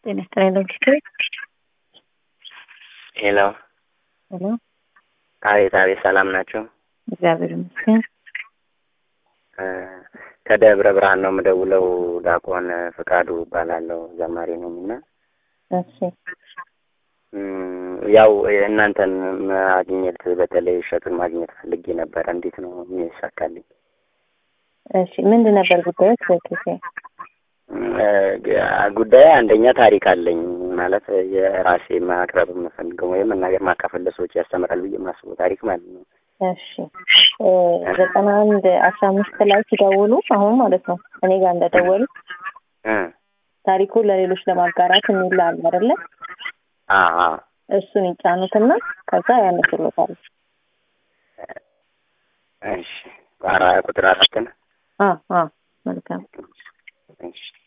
ጤና ይስጥልኝ ዶክተር ሄሎ ሄሎ አቤት አቤት ሰላም ናቸው እግዚአብሔር ይመስገን እ ከደብረ ብርሃን ነው የምደውለው ዲያቆን ፍቃዱ እባላለሁ ዘማሪ ነኝ እና እሺ እም፣ ያው እናንተን ማግኘት በተለይ እሸቱን ማግኘት ፈልጌ ነበረ እንዴት ነው የሚሳካልኝ እሺ ምንድን ነበር ጉዳዮች በኬሴ እ፣ ጉዳይ አንደኛ ታሪክ አለኝ ማለት የራሴ ማቅረብ የምፈልገው ወይም መናገር ማካፈል ለሰዎች ያስተምራል ብዬ የማስበው ታሪክ ማለት ነው እሺ እ፣ ዘጠና አንድ አስራ አምስት ላይ ሲደውሉ አሁን ማለት ነው እኔ ጋር እንደደወሉ እ፣ ታሪኩን ለሌሎች ለማጋራት የሚል አለ አይደለ አ አ እሱን ይጫኑትና ከዛ ያነሱሎታል እሺ አራ ቁጥር አራት ነው አ አ መልካም እሺ